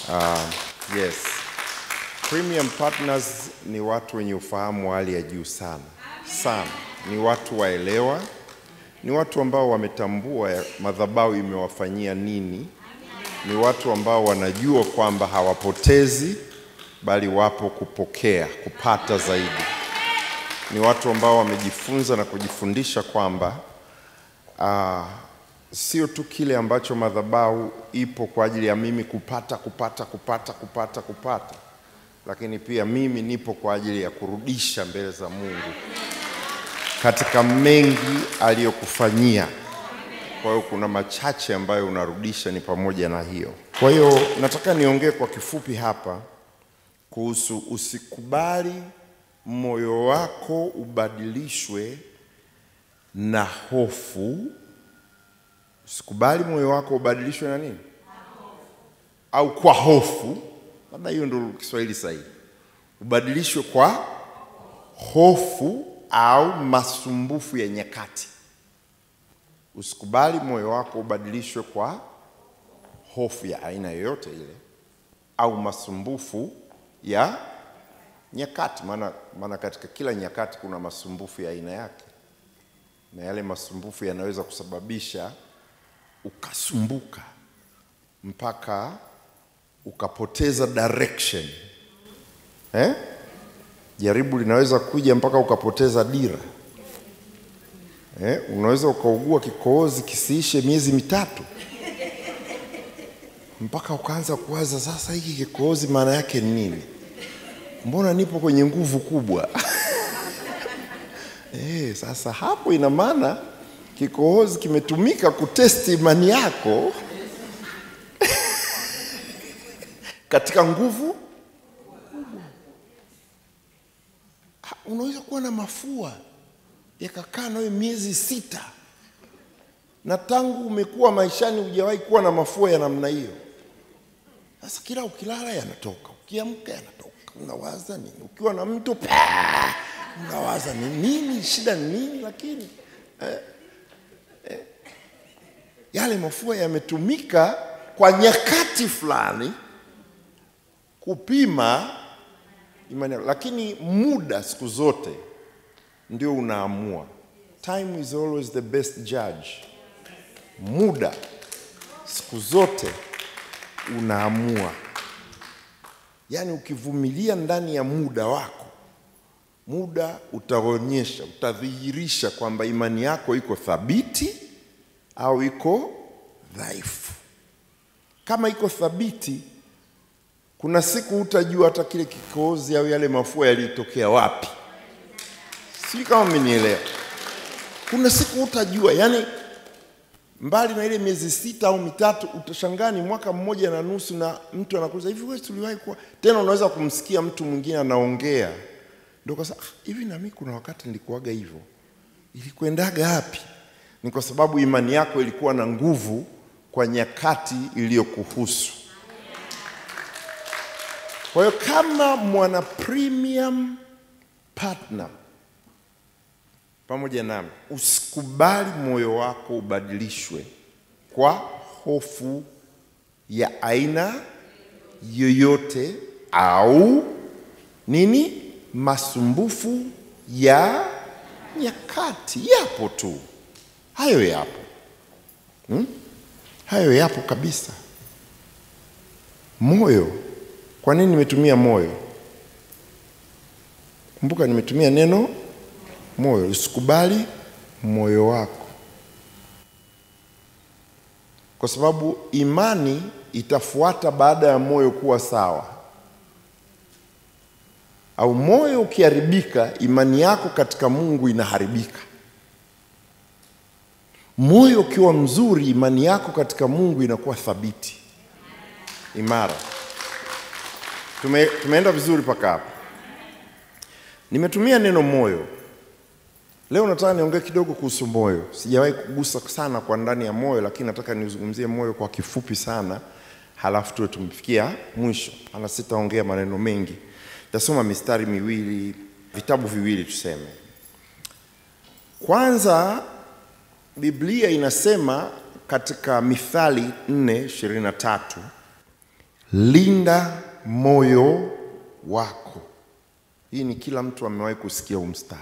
Uh, yes. Premium partners ni watu wenye ufahamu wa hali ya juu sana sana, ni watu waelewa, ni watu ambao wametambua ya- madhabahu imewafanyia nini, ni watu ambao wanajua kwamba hawapotezi bali wapo kupokea, kupata zaidi. Ni watu ambao wamejifunza na kujifundisha kwamba ah, sio tu kile ambacho madhabahu ipo kwa ajili ya mimi kupata kupata kupata kupata kupata, lakini pia mimi nipo kwa ajili ya kurudisha mbele za Mungu katika mengi aliyokufanyia. Kwa hiyo kuna machache ambayo unarudisha, ni pamoja na hiyo. Kwa hiyo nataka niongee kwa kifupi hapa kuhusu usikubali moyo wako ubadilishwe na hofu. Usikubali moyo wako ubadilishwe na nini? Au kwa hofu, labda hiyo ndio Kiswahili sahihi. Ubadilishwe kwa hofu au masumbufu ya nyakati. Usikubali moyo wako ubadilishwe kwa hofu ya aina yoyote ile au masumbufu ya nyakati, maana maana katika kila nyakati kuna masumbufu ya aina yake, na yale masumbufu yanaweza kusababisha ukasumbuka mpaka ukapoteza direction eh? Jaribu linaweza kuja mpaka ukapoteza dira eh? Unaweza ukaugua kikohozi kisiishe miezi mitatu mpaka ukaanza kuwaza sasa, hiki kikohozi maana yake ni nini? Mbona nipo kwenye nguvu kubwa? Eh, sasa hapo ina maana kikohozi kimetumika kutesti imani yako katika nguvu kubwa. Ha, Unaweza kuwa na mafua yakakaa nawe miezi sita na tangu umekuwa maishani hujawahi kuwa na mafua ya namna hiyo. Sasa kila ukilala yanatoka, ukiamka yanatoka, unawaza nini? Ukiwa na mtu paa, unawaza ni nini, shida ni nini? Lakini eh, eh, yale mafua yametumika kwa nyakati fulani kupima imani yako, lakini muda siku zote ndio unaamua. Time is always the best judge. Muda siku zote unaamua. Yaani ukivumilia ndani ya muda wako, muda utaonyesha, utadhihirisha kwamba imani yako iko thabiti au iko dhaifu. Kama iko thabiti, kuna siku hutajua hata kile kikohozi au yale mafua yalitokea wapi. Sijui kama mmenielewa. Kuna siku hutajua, yani mbali na ile miezi sita au mitatu, utashangaa ni mwaka mmoja na nusu, na mtu anakuuliza hivi, wewe tuliwahi kuwa tena. Unaweza kumsikia mtu mwingine anaongea, ndio kwa sababu "Ah, hivi, na mimi kuna wakati nilikuwaga hivyo, ilikwendaga wapi? Ni kwa sababu imani yako ilikuwa na nguvu kwa nyakati iliyokuhusu. Kwa hiyo kama mwana premium partner pamoja nami, usikubali moyo wako ubadilishwe kwa hofu ya aina yoyote au nini, masumbufu ya nyakati. Yapo tu hayo, yapo hmm? Hayo yapo kabisa. Moyo, kwa nini nimetumia moyo? Kumbuka nimetumia neno moyo. Usikubali moyo wako, kwa sababu imani itafuata baada ya moyo kuwa sawa. Au moyo ukiharibika, imani yako katika Mungu inaharibika. Moyo ukiwa mzuri, imani yako katika Mungu inakuwa thabiti, imara. Tume, tumeenda vizuri mpaka hapo. Nimetumia neno moyo. Leo nataka niongee kidogo kuhusu moyo. Sijawahi kugusa sana kwa ndani ya moyo, lakini nataka nizungumzie moyo kwa kifupi sana, halafu tuwe tumefikia mwisho. Ana sitaongea maneno mengi, tasoma mistari miwili, vitabu viwili tuseme. Kwanza, Biblia inasema katika Mithali 4:23 linda moyo wako. Hii ni kila mtu amewahi kusikia huu mstari.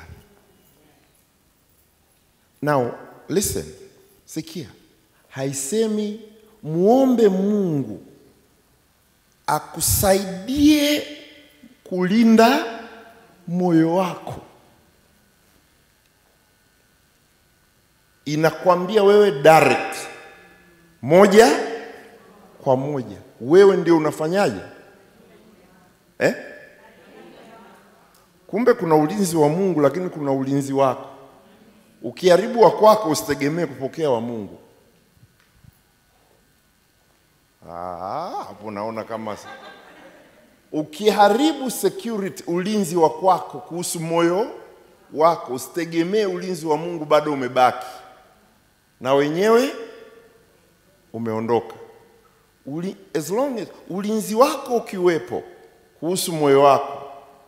Now listen, sikia, haisemi muombe Mungu akusaidie kulinda moyo wako. Inakwambia wewe direct, moja kwa moja, wewe ndio unafanyaje eh? Kumbe kuna ulinzi wa Mungu, lakini kuna ulinzi wako. Ukiharibu wa kwako, usitegemee kupokea wa Mungu. Ah, hapo naona kama ukiharibu security, ulinzi wa kwako kuhusu moyo wako, usitegemee ulinzi wa Mungu, bado umebaki na wenyewe umeondoka. Uli, as long as ulinzi wako ukiwepo kuhusu moyo wako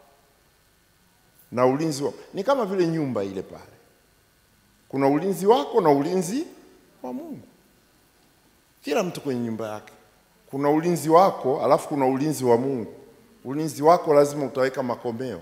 na ulinzi wa, ni kama vile nyumba ile pale, kuna ulinzi wako na ulinzi wa Mungu. Kila mtu kwenye nyumba yake kuna ulinzi wako, alafu kuna ulinzi wa Mungu. Ulinzi wako lazima utaweka makomeo,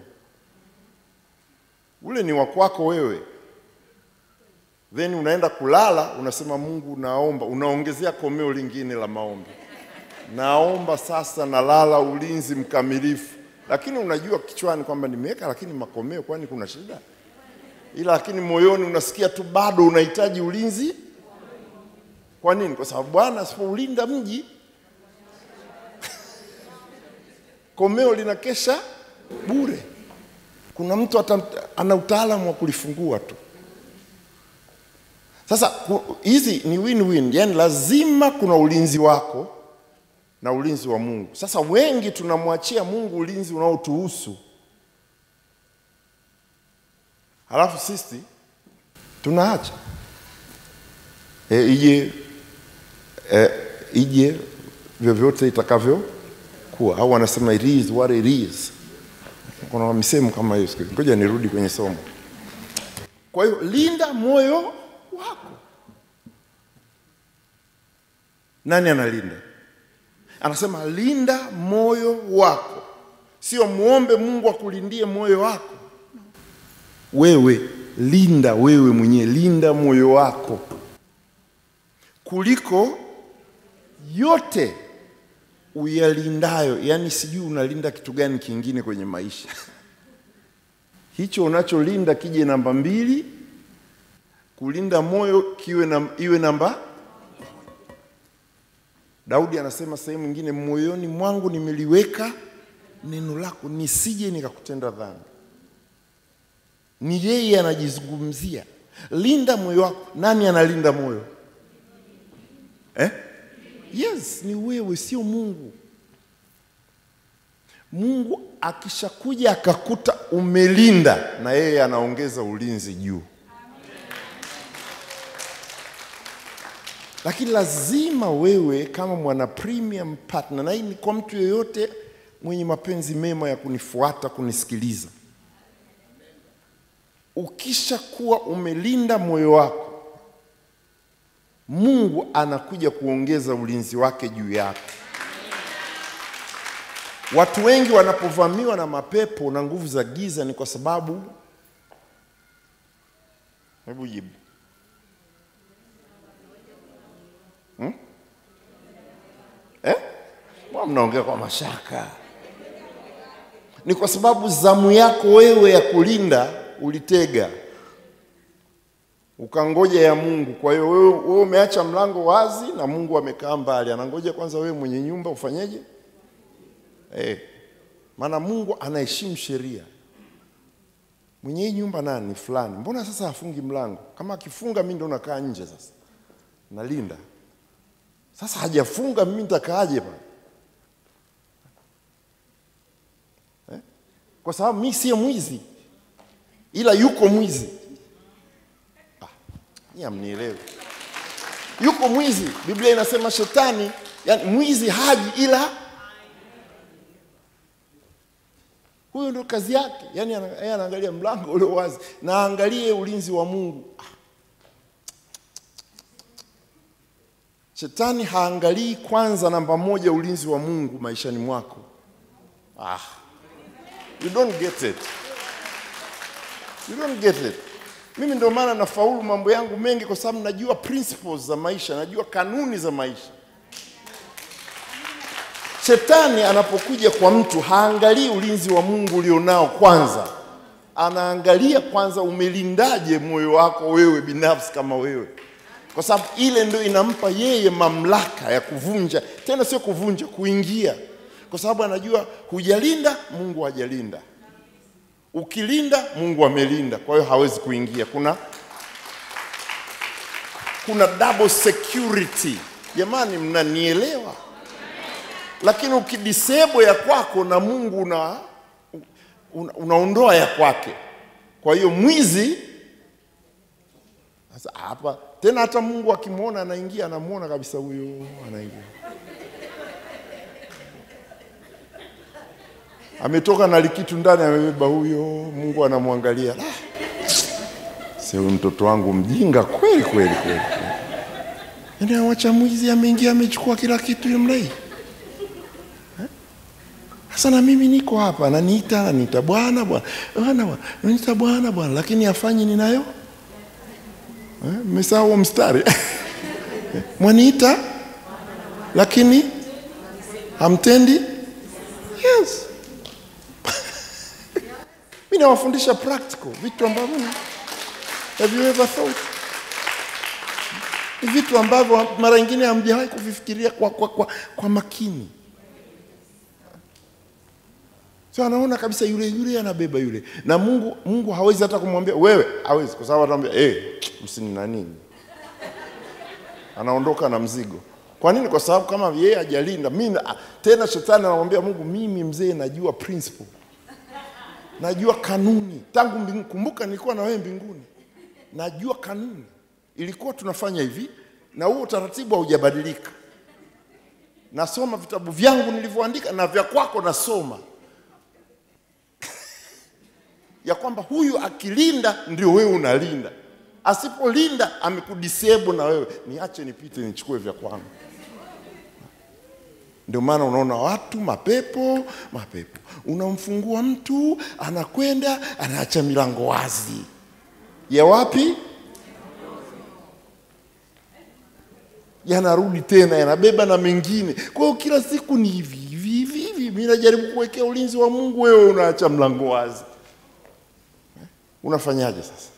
ule ni wa kwako wewe, then unaenda kulala, unasema Mungu, naomba, unaongezea komeo lingine la maombi, naomba sasa nalala ulinzi mkamilifu, lakini unajua kichwani kwamba nimeweka, lakini makomeo, kwani kuna shida? Ila lakini moyoni unasikia tu bado unahitaji ulinzi. Kwa nini? Kwa sababu Bwana asipoulinda mji komeo linakesha bure. Kuna mtu ata, ana utaalamu wa kulifungua tu. Sasa hizi ni win-win, yani lazima kuna ulinzi wako na ulinzi wa Mungu. Sasa wengi tunamwachia Mungu ulinzi unaotuhusu, halafu sisi tunaacha e, ije e, ije vyovyote itakavyokuwa, au wanasema it is what it is. Kuna misemo kama hiyo. Ngoja nirudi kwenye somo. Kwa hiyo linda moyo wako. Nani analinda? Anasema linda moyo wako, sio muombe Mungu akulindie moyo wako. Wewe linda wewe mwenyewe, linda moyo wako kuliko yote uyalindayo. Yaani sijui unalinda kitu gani kingine kwenye maisha hicho unacholinda kije namba mbili, kulinda moyo kiwe na, iwe namba. Daudi anasema sehemu nyingine, moyoni mwangu nimeliweka neno lako nisije nikakutenda dhambi. Ni yeye anajizungumzia, linda moyo wako. Nani analinda moyo eh? Yes, ni wewe, sio Mungu. Mungu akishakuja akakuta umelinda, na yeye anaongeza ulinzi juu. Lakini lazima wewe kama mwana premium partner, na hii ni kwa mtu yeyote mwenye mapenzi mema ya kunifuata, kunisikiliza, ukishakuwa umelinda moyo wako Mungu anakuja kuongeza ulinzi wake juu yako. Watu wengi wanapovamiwa na mapepo na nguvu za giza ni kwa sababu, hebu jibu hmm? Eh? Mbona mnaongea kwa mashaka? Ni kwa sababu zamu yako wewe ya kulinda ulitega ukangoja ya Mungu. Kwa hiyo wewe, wewe umeacha mlango wazi na Mungu amekaa mbali, anangoja kwanza wewe mwenye nyumba ufanyeje? Eh, maana Mungu anaheshimu sheria. Mwenye hii nyumba nani? Fulani. Mbona sasa hafungi mlango? Kama akifunga mimi ndo nakaa nje sasa, nalinda. Sasa hajafunga mimi nitakaaje pale eh? Kwa sababu mimi sio mwizi, ila yuko mwizi Amnielewi? Yuko mwizi. Biblia inasema shetani, yani mwizi haji ila huyo ndo kazi yake, yani yeye anaangalia mlango ule wazi na aangalie ulinzi wa Mungu. Shetani haangalii kwanza, namba moja, ulinzi wa Mungu maishani mwako. Ah, you don't get it. You don't get it. Mimi ndio maana nafaulu mambo yangu mengi, kwa sababu najua principles za maisha, najua kanuni za maisha. Shetani anapokuja kwa mtu haangalii ulinzi wa Mungu ulionao kwanza, anaangalia kwanza umelindaje moyo wako wewe binafsi kama wewe, kwa sababu ile ndio inampa yeye mamlaka ya kuvunja, tena sio kuvunja, kuingia, kwa sababu anajua hujalinda, Mungu hajalinda. Ukilinda, Mungu amelinda, kwa hiyo hawezi kuingia. Kuna kuna double security. Jamani, mnanielewa? Lakini ukidisable ya kwako na Mungu una, una, unaondoa ya kwake. Kwa hiyo mwizi sasa hapa tena, hata Mungu akimwona anaingia, anamwona kabisa, huyo anaingia, ametoka na likitu ndani, amebeba huyo. Mungu anamwangalia, "Ah, sio huyu mtoto wangu mjinga kweli kweli kweli, yaani awacha mwizi ameingia, amechukua kila kitu namna hii. Sasa na mimi niko hapa, ananiita ananiita bwana bwana bwana bwana, ananiita bwana bwana, lakini afanyi ninayo. Eh, Mmesahau huo mstari mwaniita lakini hamtendi. Yes, mimi nawafundisha practical vitu ambavyo have you ever thought, Ni vitu ambavyo mara nyingine hamjawahi kuvifikiria kwa, kwa, kwa, kwa makini. So anaona kabisa yule yule anabeba yule, na Mungu Mungu hawezi hata kumwambia wewe, hawezi kwa sababu atamwambia eh, msini na nini, anaondoka na mzigo. Kwa nini? Kwa sababu kama yeye hajalinda mimi, na- tena shetani anamwambia Mungu, mimi mzee najua principle, najua kanuni tangu mbingu. Kumbuka nilikuwa na wewe mbinguni, najua kanuni. Ilikuwa tunafanya hivi, na huo utaratibu haujabadilika. Nasoma vitabu vyangu nilivyoandika na vya kwako nasoma ya kwamba huyu akilinda ndio wewe unalinda, asipolinda amekudisable na wewe, niache nipite nichukue vya kwangu. Ndio maana unaona watu mapepo mapepo, unamfungua mtu anakwenda anaacha milango wazi ya wapi, yanarudi tena yanabeba na mengine. Kwa hiyo kila siku ni hivi hivi hivi hivi, mimi najaribu kuwekea ulinzi wa Mungu, wewe unaacha mlango wazi. Unafanyaje sasa?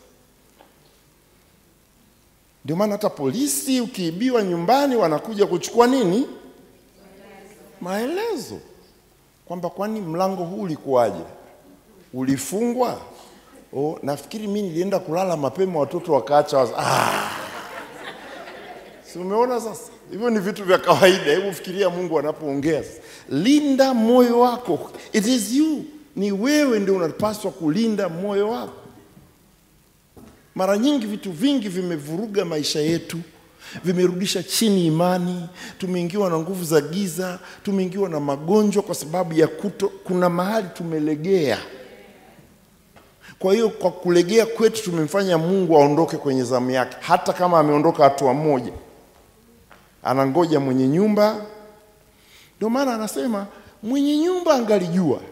Ndio maana hata polisi ukiibiwa nyumbani wanakuja kuchukua nini? Maelezo kwamba kwani mlango huu ulikuwaje, ulifungwa? Oh, nafikiri mimi nilienda kulala mapema, watoto wakaacha wazi. Ah! Si umeona sasa? Hivyo ni vitu vya kawaida. Hebu fikiria Mungu anapoongea sasa. Linda moyo wako. It is you. Ni wewe ndio unapaswa kulinda moyo wako. Mara nyingi vitu vingi vimevuruga maisha yetu, vimerudisha chini imani, tumeingiwa na nguvu za giza, tumeingiwa na magonjwa kwa sababu ya kuto, kuna mahali tumelegea. Kwa hiyo kwa kulegea kwetu tumemfanya Mungu aondoke kwenye zamu yake, hata kama ameondoka hatua moja, anangoja mwenye nyumba. Ndio maana anasema mwenye nyumba angalijua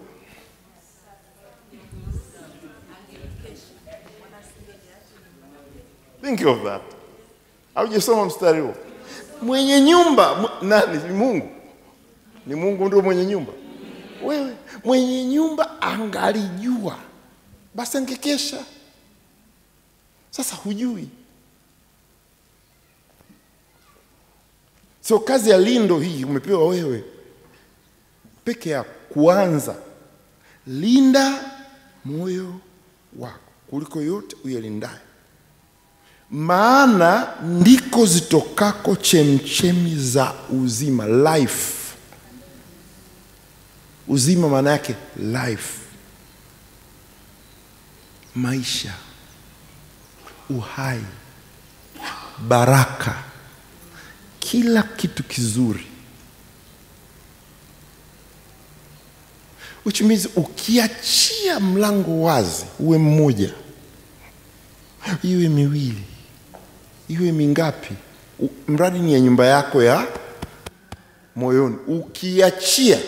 Think of that. Haujasoma mstari huo? Mwenye nyumba mw- nani? Ni Mungu. Ni Mungu ndio mwenye nyumba. Wewe mwenye nyumba angalijua, basi angekesha. Sasa hujui, sio kazi ya lindo hii umepewa wewe peke yako. Kuanza, linda moyo wako kuliko yote uyalindaye maana ndiko zitokako chemchemi za uzima life. Uzima maana yake life, maisha, uhai, baraka, kila kitu kizuri, which means ukiachia mlango wazi, uwe mmoja, iwe miwili iwe mingapi, U- mradi ni ya nyumba yako ya moyoni. Ukiachia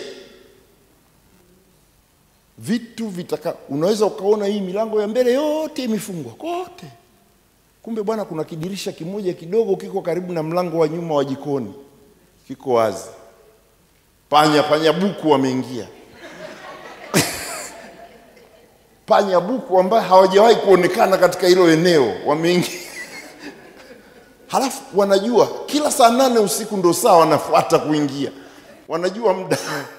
vitu vitaka, unaweza ukaona hii milango ya mbele yote imefungwa kote, kumbe bwana, kuna kidirisha kimoja kidogo kiko karibu na mlango wa nyuma wa jikoni, kiko wazi. Panya panya buku wameingia panya buku ambaye hawajawahi kuonekana katika hilo eneo wameingia halafu wanajua kila saa nane usiku ndo saa wanafuata kuingia wanajua muda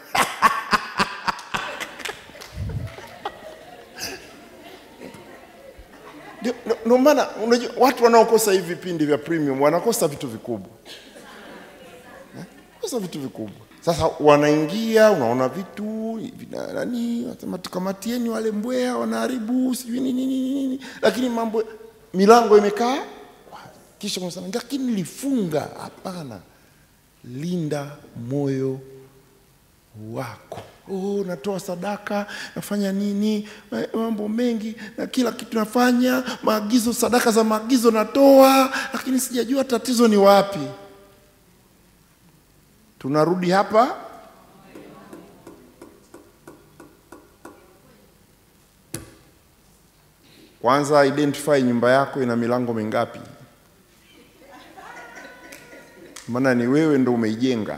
Ndio- ndio- ndio maana unajua watu wanaokosa hivi vipindi vya premium wanakosa vitu vikubwa Eh, kosa vitu vikubwa sasa wanaingia unaona vitu vina nani wanasema tukamatieni wale mbweha wanaharibu sijui nini nini nini lakini mambo milango imekaa kisha unasema lakini nilifunga hapana linda moyo wako oh, natoa sadaka nafanya nini eh, mambo mengi na kila kitu nafanya maagizo sadaka za maagizo natoa lakini sijajua tatizo ni wapi tunarudi hapa kwanza identify nyumba yako ina milango mingapi maana ni wewe ndo umeijenga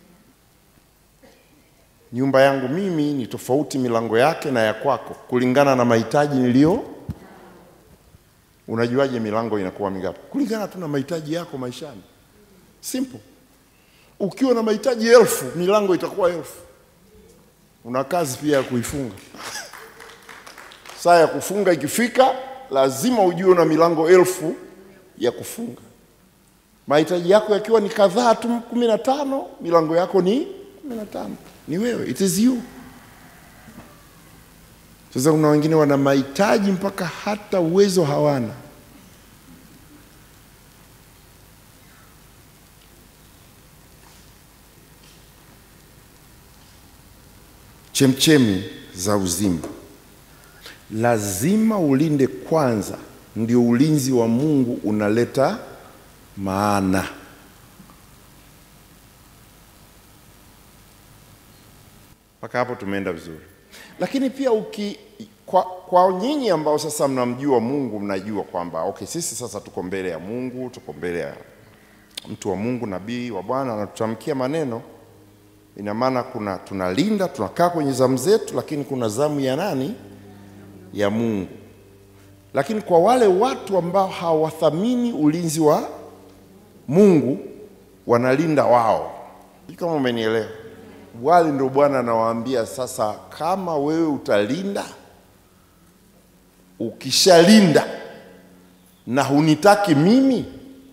nyumba yangu mimi ni tofauti milango yake na ya kwako kulingana na mahitaji niliyo unajuaje milango inakuwa mingapi kulingana tu na mahitaji yako maishani simple ukiwa na mahitaji elfu milango itakuwa elfu una kazi pia ya kuifunga saa ya kufunga ikifika lazima ujue una milango elfu ya kufunga mahitaji yako yakiwa ni kadhaa tu kumi na tano milango yako ni kumi na tano ni wewe it is you sasa kuna wengine wana mahitaji mpaka hata uwezo hawana chemchemi za uzima lazima ulinde kwanza ndio ulinzi wa mungu unaleta maana mpaka hapo tumeenda vizuri lakini pia uki kwa, kwa nyinyi ambao sasa mnamjua mungu mnajua kwamba okay sisi sasa tuko mbele ya mungu tuko mbele ya mtu wa mungu nabii wa bwana anatutamkia maneno ina maana kuna tunalinda tunakaa kwenye zamu zetu lakini kuna zamu ya nani ya mungu lakini kwa wale watu ambao hawathamini ulinzi wa mungu wanalinda wao Sijui kama umenielewa wale ndio bwana anawaambia sasa kama wewe utalinda ukishalinda na hunitaki mimi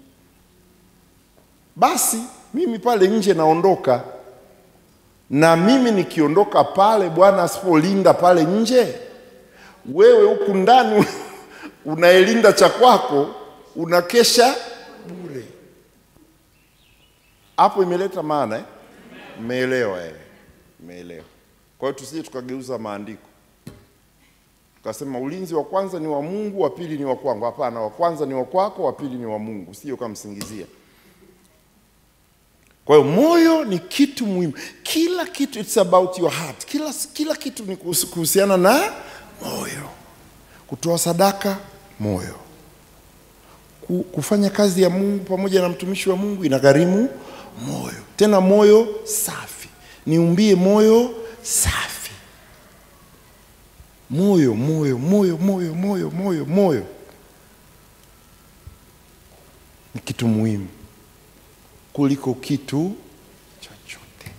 basi mimi pale nje naondoka na mimi nikiondoka pale bwana asipolinda pale nje wewe huku ndani unaelinda cha kwako unakesha bure hapo imeleta maana eh? Mmeelewa eh? Mmeelewa. Kwa hiyo tusije tukageuza maandiko tukasema ulinzi wa kwanza ni wa Mungu, wa pili ni wa kwangu. Hapana, wa kwanza ni wa kwako, wa pili ni wa Mungu, sio kamsingizia. Kwa hiyo moyo ni kitu muhimu, kila kitu, it's about your heart. Kila, kila kitu ni kuhusu- kuhusiana na moyo. Kutoa sadaka, moyo. Ku- Kufanya kazi ya Mungu pamoja na mtumishi wa Mungu inagharimu moyo, tena moyo safi. Niumbie moyo safi, moyo moyo moyo moyo moyo moyo moyo ni kitu muhimu kuliko kitu chochote.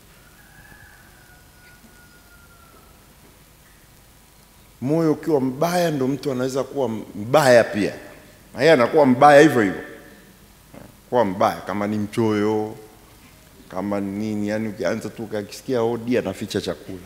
Moyo ukiwa mbaya, ndo mtu anaweza kuwa mbaya pia, na yeye anakuwa mbaya hivyo hivyo, kuwa mbaya kama ni mchoyo, kama ni nini, yani ukianza tu ukakisikia hodi anaficha chakula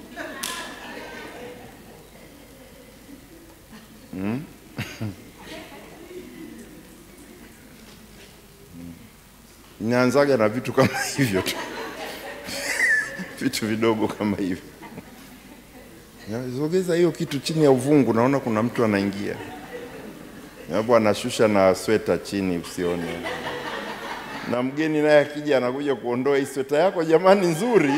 Ninaanzaga na vitu kama hivyo tu, vitu vidogo kama hivyo. Ya, Sogeza hiyo kitu chini ya uvungu, naona kuna mtu anaingia hapo, anashusha na sweta chini, usione. na mgeni naye akija anakuja kuondoa hii sweta yako jamani nzuri.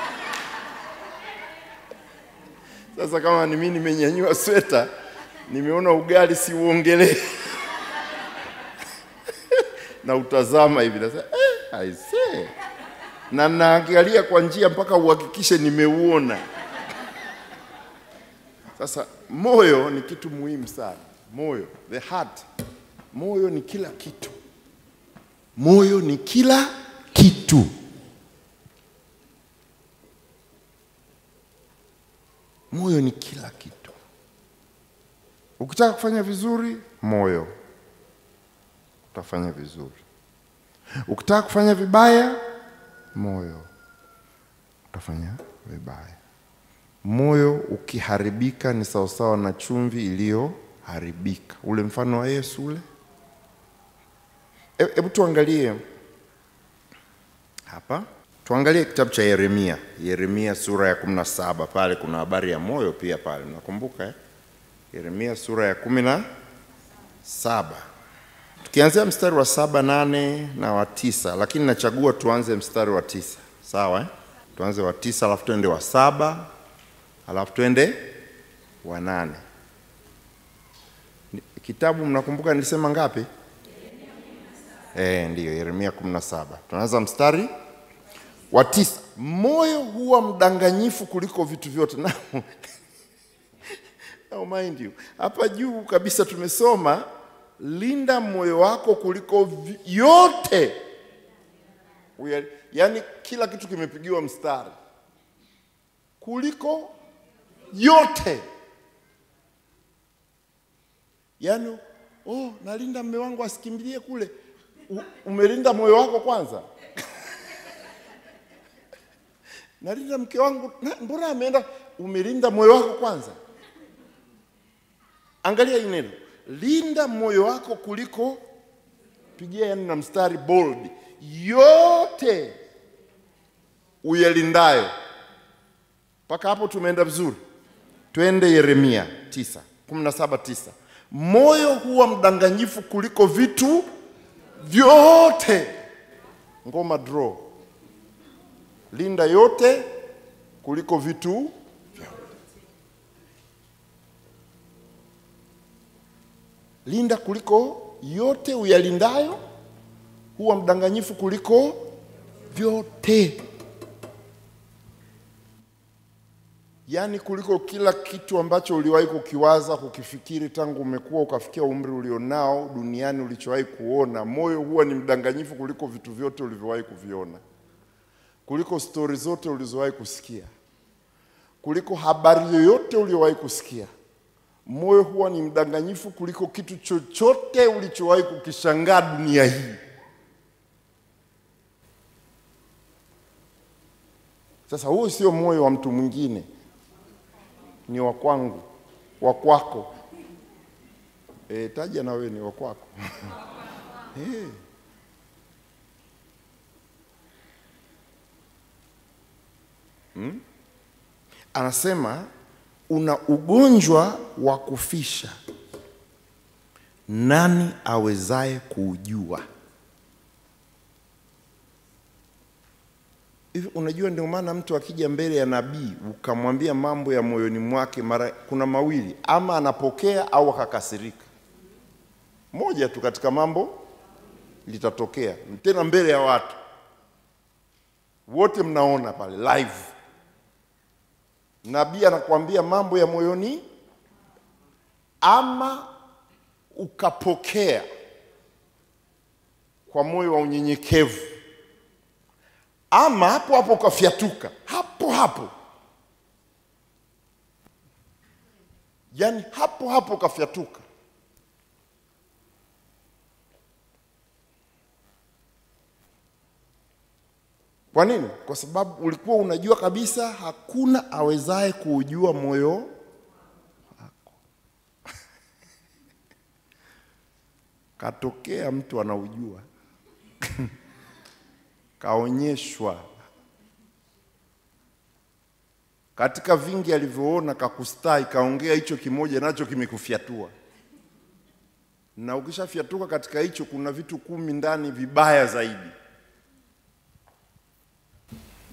Sasa kama ni mimi nimenyanyua sweta, nimeona ugali siuongelee na utazama hivi nasema eh, I say. na naangalia kwa njia mpaka uhakikishe nimeuona. Sasa moyo ni kitu muhimu sana. Moyo, the heart. Moyo ni kila kitu. Moyo ni kila kitu. Moyo ni kila kitu. Ukitaka kufanya vizuri, moyo utafanya vizuri. Ukitaka kufanya vibaya, moyo utafanya vibaya. Moyo ukiharibika ni sawasawa na chumvi iliyoharibika. Ule mfano wa Yesu ule. Hebu tuangalie hapa, tuangalie kitabu cha Yeremia. Yeremia sura ya kumi na saba pale kuna habari ya moyo pia pale, nakumbuka eh? Yeremia sura ya kumi na saba tukianzia mstari wa saba nane na wa tisa, lakini nachagua tuanze mstari wa tisa sawa eh? Tuanze wa tisa alafu tuende wa saba alafu twende wa nane. Ni- Kitabu mnakumbuka nilisema ngapi? Eh, ndiyo Yeremia 17. Tunaanza mstari wa tisa. Moyo huwa mdanganyifu kuliko vitu vyote. Na Now mind you, hapa juu kabisa tumesoma linda moyo wako kuliko vi- yote. We are- Yaani kila kitu kimepigiwa mstari kuliko yote. Yaani, oh, nalinda mme wangu asikimbilie kule. U, umelinda moyo wako kwanza? nalinda mke wangu, na- mbona ameenda? Umelinda moyo wako kwanza? Angalia hii neno, linda moyo wako kuliko, pigia yani na mstari bold, yote uyalindayo. Mpaka hapo tumeenda vizuri. Twende Yeremia 9 17 9. Moyo huwa mdanganyifu kuliko vitu vyote. Ngoma draw. Linda yote kuliko vitu vyote. Linda kuliko yote uyalindayo, huwa mdanganyifu kuliko vyote. yaani kuliko kila kitu ambacho uliwahi kukiwaza kukifikiri tangu umekuwa ukafikia umri ulionao duniani ulichowahi kuona. Moyo huwa ni mdanganyifu kuliko vitu vyote ulivyowahi kuviona, kuliko stori zote ulizowahi kusikia, kuliko habari yoyote uliowahi kusikia. Moyo huwa ni mdanganyifu kuliko kitu chochote ulichowahi kukishangaa dunia hii. Sasa huo sio moyo wa mtu mwingine, ni wa kwangu, wa kwako. E, taja na wewe ni wa kwako. e. hmm? Anasema una ugonjwa wa kufisha, nani awezaye kuujua? Hivi unajua, ndio maana mtu akija mbele ya nabii ukamwambia mambo ya moyoni mwake, mara kuna mawili, ama anapokea au akakasirika. Moja tu katika mambo litatokea, tena mbele ya watu wote, mnaona pale live. Nabii anakuambia mambo ya moyoni, ama ukapokea kwa moyo wa unyenyekevu ama hapo hapo ukafyatuka hapo hapo, yaani hapo hapo ukafyatuka. Kwa nini? Kwa sababu ulikuwa unajua kabisa hakuna awezaye kuujua moyo wako. Katokea mtu anaujua kaonyeshwa katika vingi alivyoona, kakustai, kaongea hicho kimoja, nacho kimekufyatua. Na ukishafyatuka katika hicho, kuna vitu kumi ndani vibaya zaidi.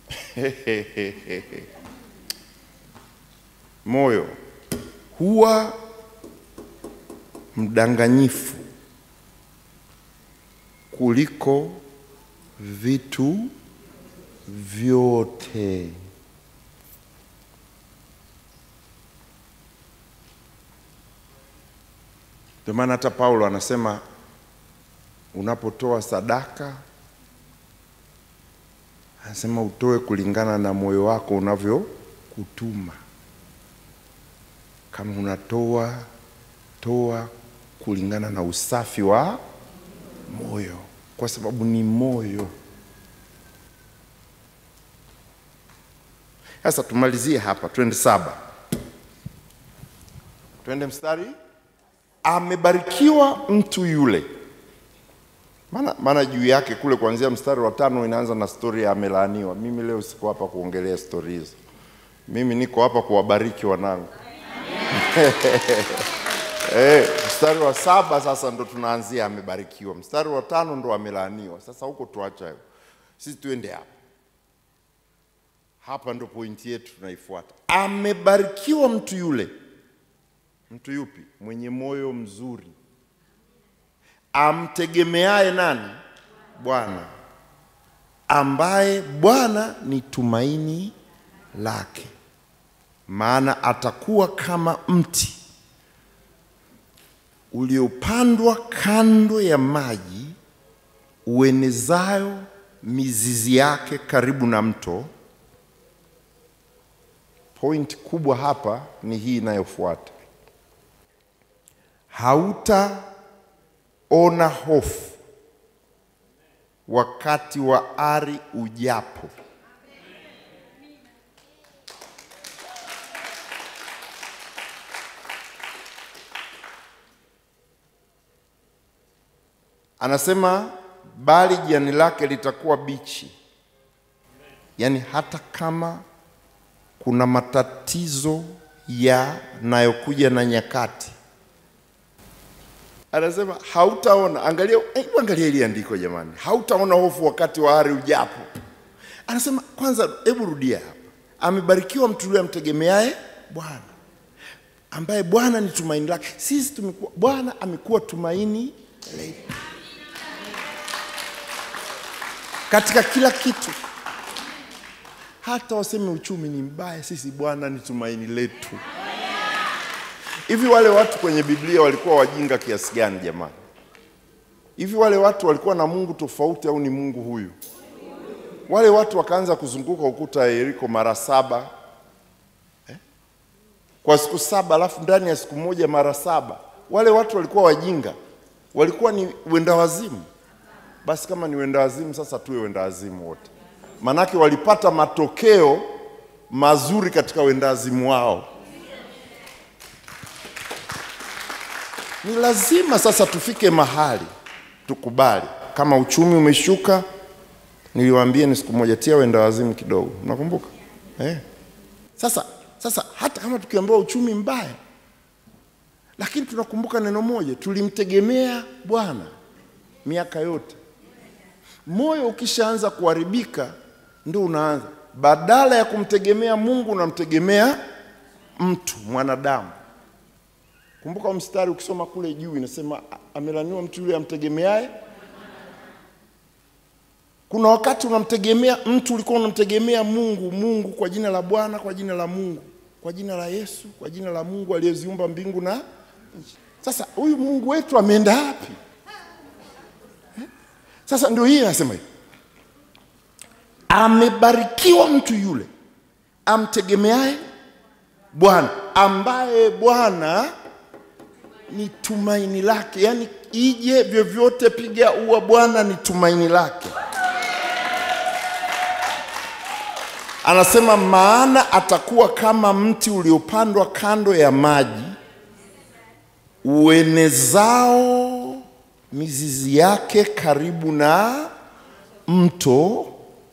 moyo huwa mdanganyifu kuliko vitu vyote. Ndio maana hata Paulo anasema unapotoa sadaka, anasema utoe kulingana na moyo wako unavyokutuma. Kama unatoa toa kulingana na usafi wa moyo, kwa sababu ni moyo. Sasa tumalizie hapa, twende saba, twende mstari. Amebarikiwa mtu yule, maana maana juu yake kule kuanzia mstari wa tano inaanza na stori ya amelaaniwa. Mimi leo siko hapa kuongelea stori hizo, mimi niko hapa kuwabariki wanangu. Eh, mstari wa saba sasa ndo tunaanzia amebarikiwa, mstari wa tano ndo amelaaniwa. Sasa huko tuacha hiyo, sisi tuende hapa hapa, ndo pointi yetu tunaifuata. Amebarikiwa mtu yule. Mtu yupi? Mwenye moyo mzuri, amtegemeaye nani? Bwana, ambaye Bwana ni tumaini lake, maana atakuwa kama mti uliopandwa kando ya maji, uenezayo mizizi yake karibu na mto. Point kubwa hapa ni hii inayofuata: hautaona hofu wakati wa ari ujapo. Anasema bali jani lake litakuwa bichi, yaani hata kama kuna matatizo yanayokuja na nyakati, anasema hautaona. Angalia, hebu angalia hili andiko jamani, hautaona hofu wakati wa ari ujapo. Anasema kwanza, hebu rudia hapa, amebarikiwa mtu yule amtegemeaye Bwana, ambaye Bwana ni tumaini lake. Sisi tumekuwa, Bwana amekuwa tumaini letu katika kila kitu. Hata waseme uchumi ni mbaya, sisi Bwana ni tumaini letu. Hivi wale watu kwenye Biblia walikuwa wajinga kiasi gani jamani? Hivi wale watu walikuwa na Mungu tofauti au ni Mungu huyu? Wale watu wakaanza kuzunguka ukuta wa Yeriko mara saba eh? kwa siku saba, alafu ndani ya siku moja mara saba. Wale watu walikuwa wajinga, walikuwa ni wenda wazimu. Basi kama ni wenda wazimu, sasa tuwe wenda wazimu wote, manake walipata matokeo mazuri katika wenda wazimu wao. Ni lazima sasa tufike mahali tukubali, kama uchumi umeshuka. Niliwaambia ni siku moja, tia wenda wazimu kidogo, mnakumbuka eh? Sasa, sasa hata kama tukiambiwa uchumi mbaya, lakini tunakumbuka neno moja, tulimtegemea Bwana miaka yote. Moyo ukishaanza kuharibika, ndio unaanza badala ya kumtegemea Mungu unamtegemea mtu mwanadamu. Kumbuka mstari ukisoma kule juu inasema amelaniwa mtu yule amtegemeaye. Kuna wakati unamtegemea mtu, ulikuwa unamtegemea Mungu, Mungu kwa jina la Bwana, kwa jina la Mungu, kwa jina la Yesu, kwa jina la Mungu aliyeziumba mbingu na nchi. Sasa huyu Mungu wetu ameenda wapi? Sasa ndio hii anasema hivi, amebarikiwa mtu yule amtegemeaye Bwana, ambaye Bwana ni tumaini lake. Yaani ije vyovyote, piga ua, Bwana ni tumaini lake. Anasema maana atakuwa kama mti uliopandwa kando ya maji, uenezao mizizi yake karibu na mto,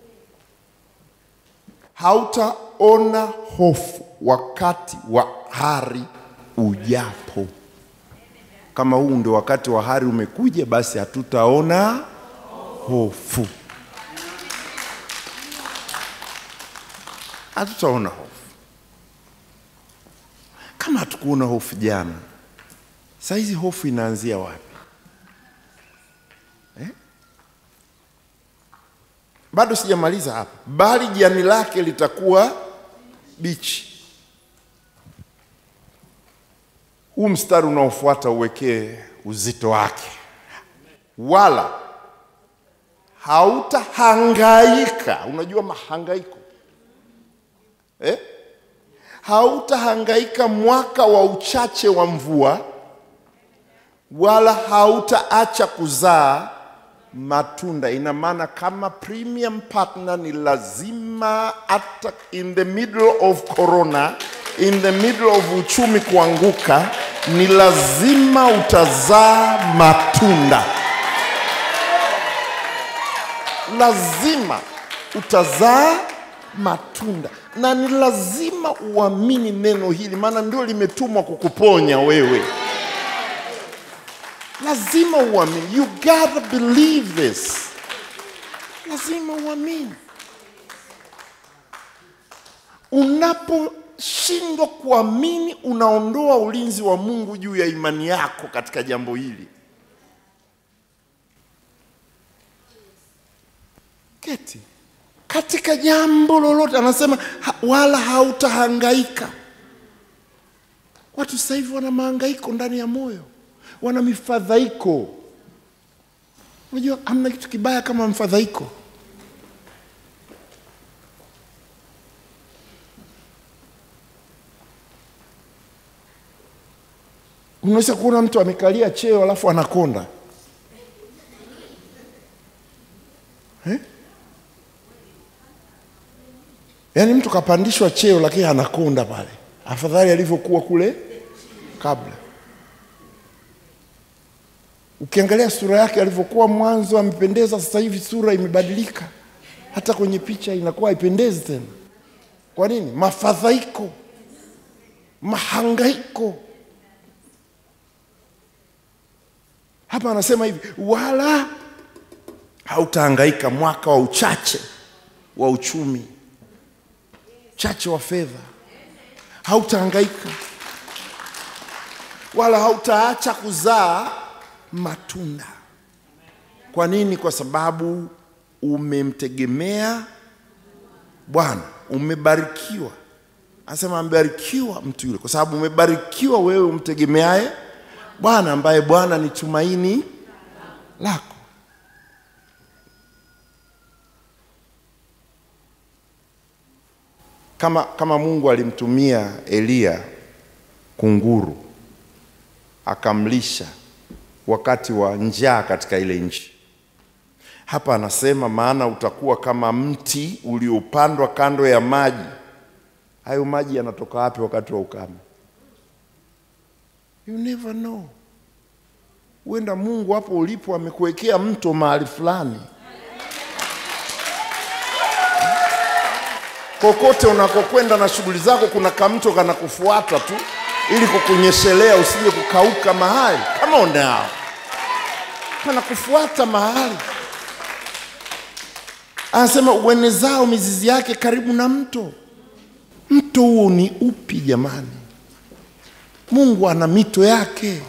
hautaona hofu wakati wa hari ujapo. Kama huu ndio wakati wa hari umekuja, basi hatutaona hofu. hatutaona hofu. Kama hatukuona hofu jana, saa hizi hofu inaanzia wapi eh? Bado sijamaliza hapa, bali jani lake litakuwa bichi. Huu mstari unaofuata uwekee uzito wake, wala hautahangaika. Unajua mahangaiko eh? Hautahangaika mwaka wa uchache wa mvua, wala hautaacha kuzaa matunda. Ina maana kama premium partner ni lazima, hata in the middle of corona, in the middle of uchumi kuanguka, ni lazima utazaa matunda lazima utazaa matunda, na ni lazima uamini neno hili, maana ndio limetumwa kukuponya wewe. Lazima uamini, you gotta believe this. Lazima uamini. Unaposhindwa kuamini, unaondoa ulinzi wa Mungu juu ya imani yako katika jambo hili. keti katika jambo lolote, anasema ha, wala hautahangaika. Watu sasa hivi wana mahangaiko ndani ya moyo, wana mifadhaiko. Unajua hamna kitu kibaya kama mfadhaiko. Unaweza kuona mtu amekalia cheo alafu anakonda eh? Yaani mtu kapandishwa cheo lakini anakonda pale, afadhali alivyokuwa kule kabla. Ukiangalia sura yake alivyokuwa mwanzo amependeza, sasa hivi sura imebadilika, hata kwenye picha inakuwa haipendezi tena. Kwa nini? Mafadhaiko, mahangaiko. Hapa anasema hivi, wala hautahangaika mwaka wa uchache wa uchumi chache wa fedha, hautahangaika wala hautaacha kuzaa matunda. Kwa nini? Kwa sababu umemtegemea Bwana, umebarikiwa. Anasema amebarikiwa mtu yule, kwa sababu umebarikiwa wewe umtegemeaye Bwana, ambaye Bwana ni tumaini lako. kama, kama Mungu alimtumia Eliya kunguru akamlisha wakati wa njaa katika ile nchi. Hapa anasema maana utakuwa kama mti uliopandwa kando ya maji. Hayo maji yanatoka wapi wakati wa ukame? You never know. Huenda Mungu hapo ulipo amekuwekea mto mahali fulani kokote unakokwenda na shughuli zako, kuna kamto kanakufuata tu ili kukunyeshelea usije kukauka mahali. Kama unao kanakufuata mahali, anasema uenezao mizizi yake karibu na mto. Mto huo ni upi jamani? Mungu ana mito yake,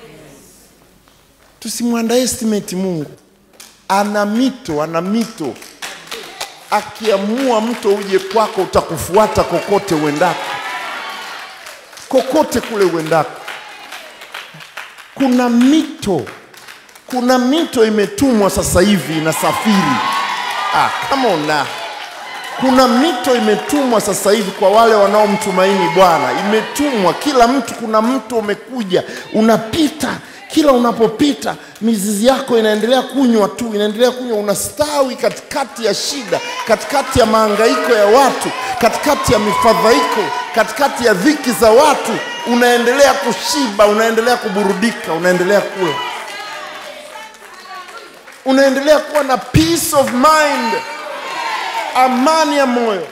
tusimwandaestimate Mungu. Ana mito, ana mito akiamua mto uje kwako utakufuata kokote uendako, kokote kule uendako. Kuna mito, kuna mito imetumwa sasa hivi inasafiri. Ah, kama una kuna mito imetumwa sasa hivi kwa wale wanaomtumaini Bwana, imetumwa kila mtu. Kuna mto umekuja unapita kila unapopita mizizi yako inaendelea kunywa tu, inaendelea kunywa, unastawi katikati ya shida, katikati ya mahangaiko ya watu, katikati ya mifadhaiko, katikati ya dhiki za watu, unaendelea kushiba, unaendelea kuburudika, unaendelea kula, unaendelea kuwa na peace of mind, amani ya moyo.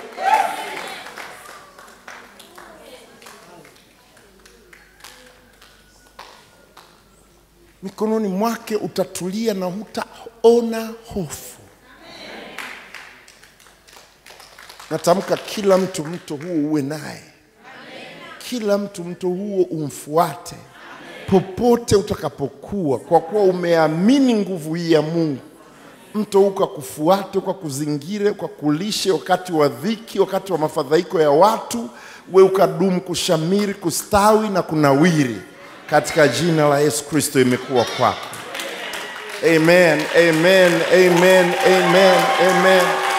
mikononi mwake utatulia na hutaona hofu. natamka kila mtu mto huo uwe naye kila mtu mto huo umfuate popote utakapokuwa kwa kuwa umeamini nguvu hii ya mungu mto huu ukakufuate ukakuzingire ukakulishe wakati wa dhiki wakati wa mafadhaiko ya watu we ukadumu kushamiri kustawi na kunawiri katika jina la yesu kristo imekuwa kwako amen amen amen amen amen